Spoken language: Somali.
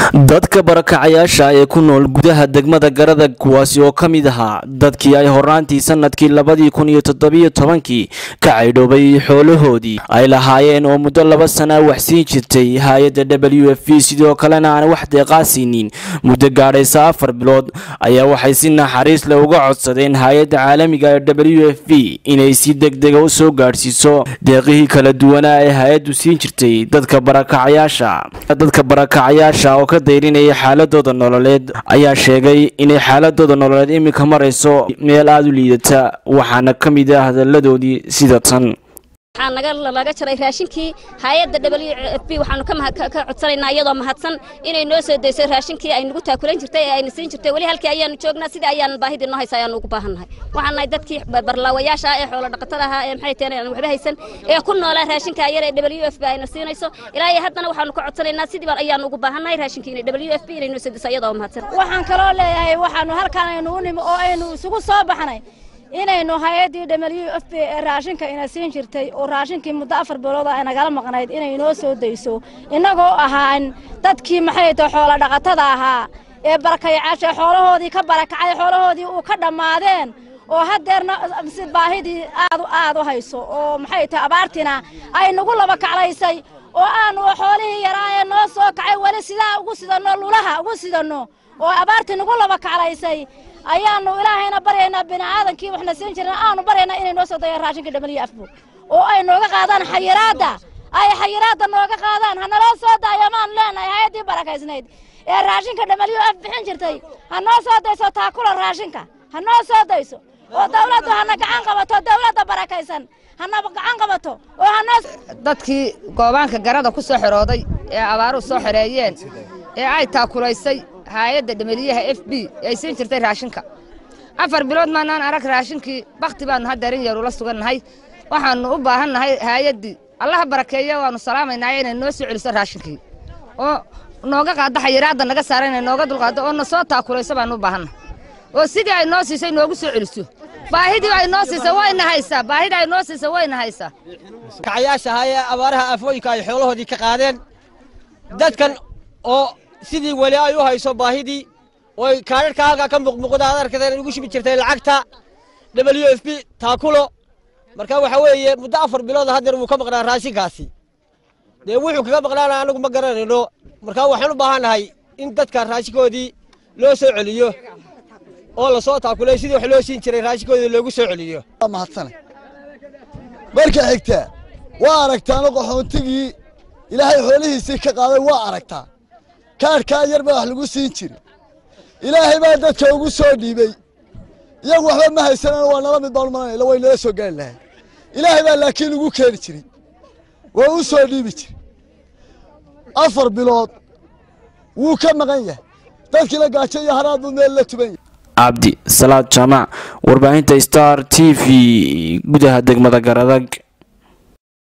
dadka barakacayaasha ee ku nool gudaha degmada garadag kuwaasi oo ka mid ahaa dadkii ay horaantii sanadkii labadii kun iyo toddobiyo tobankii ka caydhoobay xoolahoodii ay lahaayeen oo muddo laba sana waxsiin jirtay hay-adda w f v sidoo kalena aan wax deeqaasiinin muddo gaadhaysa afar bilood ayaa waxay si naxariis leh uga codsadeen hay-adda caalamiga ee w f v inay si degdega u soo gaadhsiiso deeqihii kala duwanaa ee hay-addu siin jirtay dadka barakacayaasha dadka barakacayaasha oo ka dayrinaya xaaladooda nololeed ayaa sheegay inay xaaladooda nololeed iminka marayso meel aada u liidata waxaana ka mid ah hadalladoodii sida tan waxaa naga laga jaray raashinkii hay-adda w f b waxaanu ka codsanaynaa iyadoo mahadsan inay noo soo dayso raashinkii ay nagu taakulan jirtay ee ayna siin jirtay weli halkii ayaanu joognaa sidii ayaan baahidii noo haysa ayaanu ugu baahannahay waxaan nahay dadkii barlaawayaasha ah ee xoolo dhaqatada ahaa ee maxay tahay aan waxba haysan ee ku noolaa raashinka yar ee w f b ayna siinayso ilaa iyo haddana waxaanu ka codsanaynaa sidii baan ayaanu ugu baahannahay raashinkii inay w f b inay noo soo dayso iyadoo mahadsan waxaan kaloo leeyahay waxaanu halkaan aynu u nimi oo aynu isugu soo baxnay inaynu hay-addii w f b ee raashinka ina siin jirtay oo raashinkii muddo afar bilooda ay nagala maqnayd inay noo soo dayso innagoo ahaan dadkii maxay tahay xoolo dhaqatada ahaa ee barakayacaasha xoolahoodii ka barakacay xoolahoodii uu ka dhammaadeen oo haddeerna si baahidii aad aad u hayso oo maxay tahay abaartina ay nagu laba kaclaysay oo aanu xoolihii yaraa ee noo soo kacay weli sidaa ugu sidanno lulaha ugu sidanno oo abaartii nagu laba kaclaysay ayaanu ilaahayna baryaynaa bini'aadankii waxna siin jirin aanu baryaynaa inay noo soo dayaan raashinka dhamaliya afbo oo ay nooga qaadaan xayiraadda ay xayiraadda nooga qaadaan ha naloo soo daayo maan leenahay hay-addii barakaysnayd ee raashinka dhamaliyo af bixin jirtay ha noo soo dayso taakula raashinka ha noo soo dayso oo dawladdu hana gacan qabato dawladda barakaysan hana gacan qabato oo hanoo dadkii goobaanka garada ku soo xirooday ee abaaruhu soo xereeyeen ee ay taakulaysay hay-adda dhameliyaha f b ay siin jirtay raashinka afar bilood maanaan arag raashinkii bakhti baannu haddarin yar ula sugannahay waxaannu u baahannahay hay-addii allaha barakeeya waannu salaamaynaayo inay noo soo celiso raashinkii oo nooga qaaddo xayiraadda naga saara inay nooga dulqaaddo oo na soo taakulayso baannu u baahannahay oo sidii ay noo siisay noogu soo celiso baahidii ay noo siisay wayna haysaa baahidii ay noo siisay wayna haysaa kacayaasha ahaa ee abaaraha afooyinka ay xoolahoodii ka qaadeen dadkan oo sidii weli ay u hayso baahidii oy kaadharhka halkaa ka muuqmuuqda ad arkadeen ugu shubi jirtay lacagta w f b taakulo marka waxa weeye muddo afar bilooda haddeer wuu ka maqnaa raashinkaasi dee wuxuu kaga maqnaana anagu ma garanayno marka waxaan u baahannahay in dadka raashinkoodii loo soo celiyo oo lasoo taakulay sidii wax loo siin jiray raashinkoodii loogu soo celiyo mahadsana marka xigta waa aragtaano qaxoontigii ilaahay xoolihiisii ka qaaday waa aragtaa kaadhkaa yar baa wax lagu siin jiri ilaahay baa dadka ugu soo dhiibey iyagu waxba ma haysanaan waa nala mid baanu malanayla way nala soo gaari lahayn ilaahay baa laakiin ugu keeni jiray waa u soo dhiibi jiri afar bilood wuu ka maqan yahay dadkiila gaajo iyo haraad buu meel la tuban yahay cabdi salaad jaamac warbaahinta star t v gudaha degmada garadag